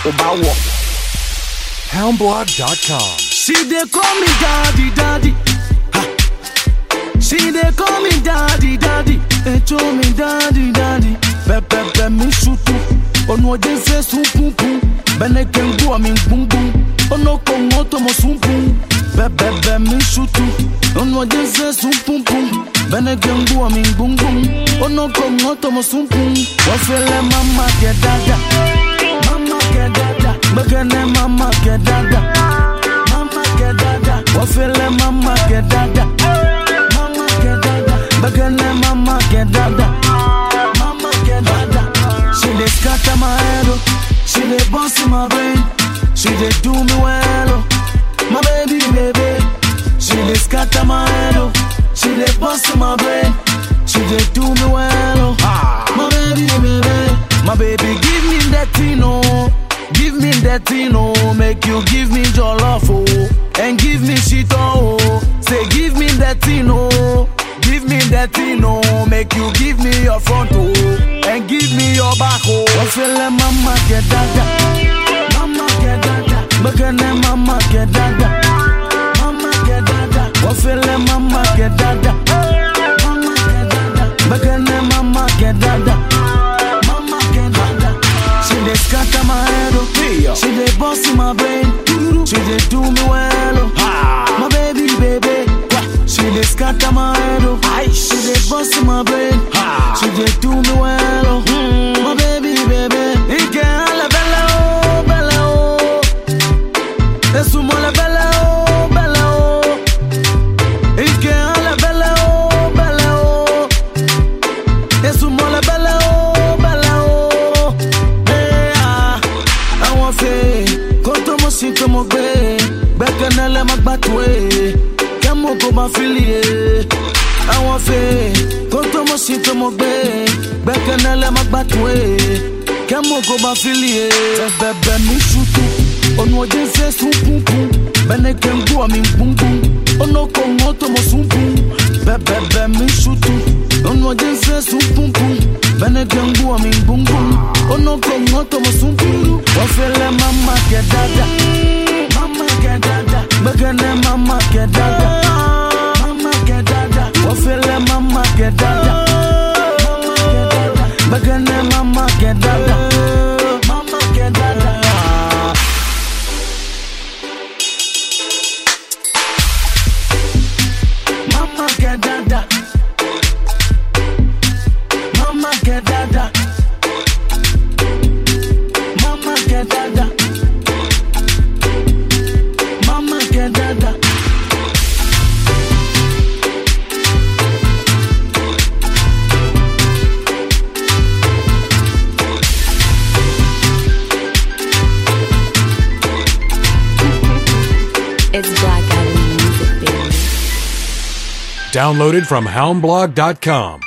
Obawo. Houndblog.com. She dey call me daddy, daddy. Ha. She dey call me daddy, daddy. They told me daddy, daddy. Pepe pe mi shutu. Ono je se sun pum pum. Bene kengu a mi bum bum. Ono kongo to mo sun pum. Pepe pe mi shutu. Ono je se sun pum pum. Bene kengu a mi bum bum. Ono kongo to mo sun pum. Wafele mama ke dada. Mama ke dada. Bekene mama ke dada. Mama get dada, wafele mama get dada. Mama get dada, begene mama get dada. Mama get dada. She dey scatter my head, oh. she dey bust in my brain. She dey do me well, oh. my baby, baby. She dey scatter my head, oh. she dey bust in my brain. She dey do me well, oh. my baby, baby. My baby, give me that thing, oh. Give me that thing, oh, make you give me your love, oh, and give me shit, oh. Say, give me that thing, oh, give me that thing, oh, make you give me your front, oh, and give me your back, oh. Wafele mama get dada, mama get dada, bekene mama get dada, mama get dada, wafele mama get dada, mama get dada, bekene mama get dada, mama get dada. She dey scatter my head, oh. She dey bust in my brain. She dey do me well, oh. My baby, baby. She dey scatter my head, oh. She dey bust in my brain. She dey do me well, oh. My baby, baby. Ike ala bella, oh, bella, oh. Esumo la bella, oh, bella, oh. Ike ala bella, oh, bella, oh. Esumo la bella, oh, bella, oh. Hey, ah. àwọn fẹ́ kó tó mọ̀ sí tó mọ̀ gbé gbẹ́kẹ̀lé lẹ́ máa gbà tó ẹ̀ kẹ́mú kó máa fi lè ẹ̀ àwọn fẹ́ kó tó mọ̀ sí tó mọ̀ gbé gbẹ́kẹ̀lé lẹ́ máa gbà tó ẹ̀ kẹ́mú kó máa fi lè ẹ̀ bẹ́ẹ̀ mi ṣùtù ọ̀nà ọ̀jẹ̀ ń fẹ́ sún kúnkún bẹ́ẹ̀ kẹ́ ń gbọ́ mi gbúngbún ọ̀nà kò ń tó mọ̀ sún kún bẹ́ẹ̀ mi ṣùtù ọ̀nà ọ̀jẹ̀ ń fẹ́ sún kúnkún bẹ́ẹ̀ kẹ́ ń gbọ́ mi gbúngbún ọ̀nà kò ń tó mọ̀ sún kún wọ́n fẹ́ lẹ́ mama kẹ́ dáadáa mama kẹ́ dáadáa gbẹ́gẹ́lẹ́ mama kẹ́ dáadáa mama kẹ́ dáadáa wọ́n fẹ́ lẹ́ mama kẹ́ dáadáa mama kẹ́ dáadáa gbẹ́gẹ́lẹ́ mama kẹ́ dáadáa mama kẹ́ dáadáa. Mama get dada. Mama get dada. Mama get dada. Mama get dada. It's Black Adam Music, baby. Downloaded from Houndblog.com.